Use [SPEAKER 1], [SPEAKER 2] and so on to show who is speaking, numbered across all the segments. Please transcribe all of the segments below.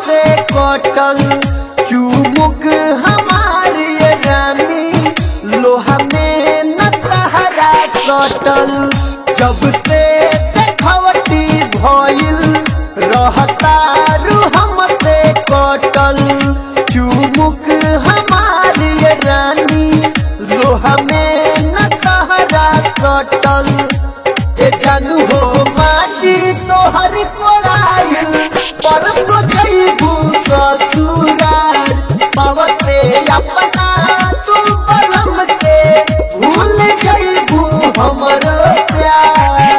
[SPEAKER 1] हमसे कटल चुमुक हमारी रानी लोहा में न तहरा सटल जब से देखवटी भइल रहता रू हमसे कटल चुमुक हमारी रानी लोहा में न तहरा सटल ए जानू हो माटी तोहर कोड़ाइल पर तो जईबू ससुराल पावते अपना तू बलम के भूल जईबू हमर प्यार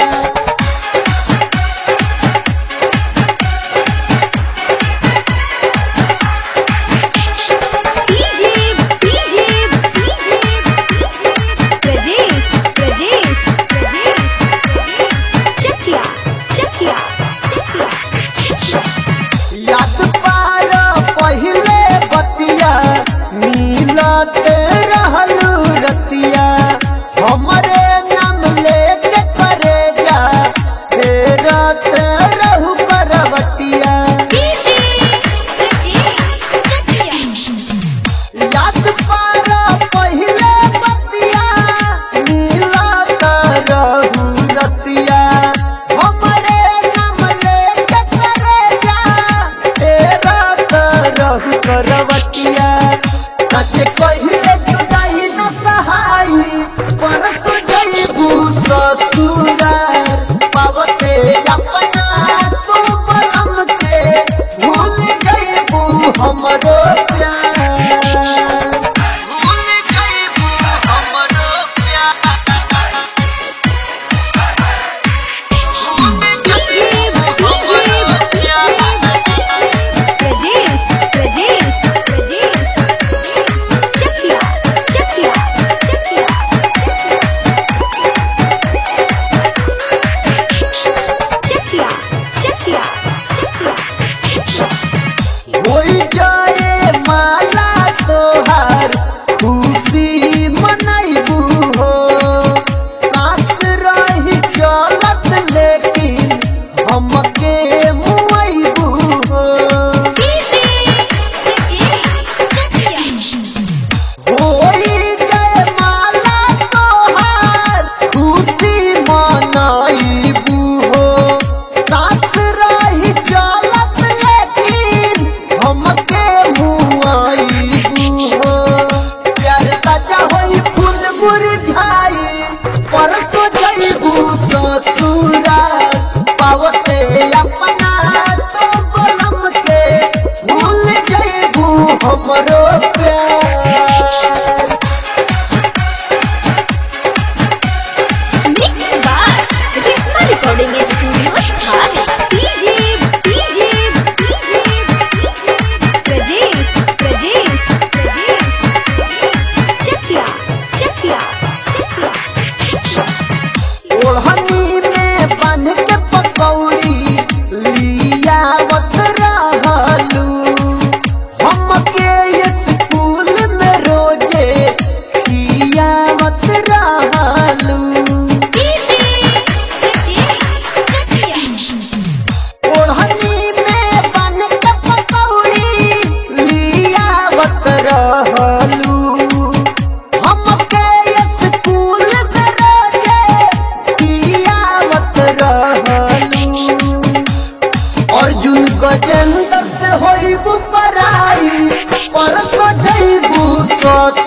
[SPEAKER 2] DJ DJ DJ Prajesh Prajesh Prajesh Chakia Chakia Chakia
[SPEAKER 1] याद पार पहिले बतिया मिलत रहलू रतिया हमरे नाम लेके करे जा फेरत रहू करवटिया
[SPEAKER 2] डीजे प्रजेश चकिया
[SPEAKER 1] याद पार पहिले बतिया मिलत रहू रतिया हमरे नाम लेके करे जा फेरत रहू करवटिया कते पहिले जुदाई न सहाई पर तू जईबू ससुरार पावते अपना तू बलम के भूल जईबू हमरो प्यार भूल जईबू हमरो प्यार भूल जईबू हमरो प्यार
[SPEAKER 2] प्रजेश प्रजेश प्रजेश चकिया चकिया चकिया चकिया चकिया चकिया
[SPEAKER 1] होई जाए माला तोहार खुशी मनैबू हो सास रही चलत लेकिन हमके मुआइबू हो
[SPEAKER 2] डीजे प्रजेश चकिया
[SPEAKER 1] होई जाए माला तोहार खुशी मनैबू हो सास रही चलत लेकिन हमके मुआइबू हो प्यार ताजा होई फूल मुरझाई पर तो जईबू ससुरा पावते अपना तो बलम के भूल जईबू हमरो प्यार
[SPEAKER 2] mix by Reshma recording studio थाने DJ DJ DJ Prajesh Prajesh Prajesh Chakia Chakia Chakia
[SPEAKER 1] ओढ़नी में बन के पकौड़ी लियावत रहलू हमके स्कूल में रोजे खियावत रहलू
[SPEAKER 2] डीजे प्रजेश चकिया
[SPEAKER 1] ओढ़नी में बन के पकौड़ी लियावत रहलू हमके स्कूल में रोजे खियावत रहलू अर्जुन गजेंद्र से होइबू पराई पर तो जईबू ससुराल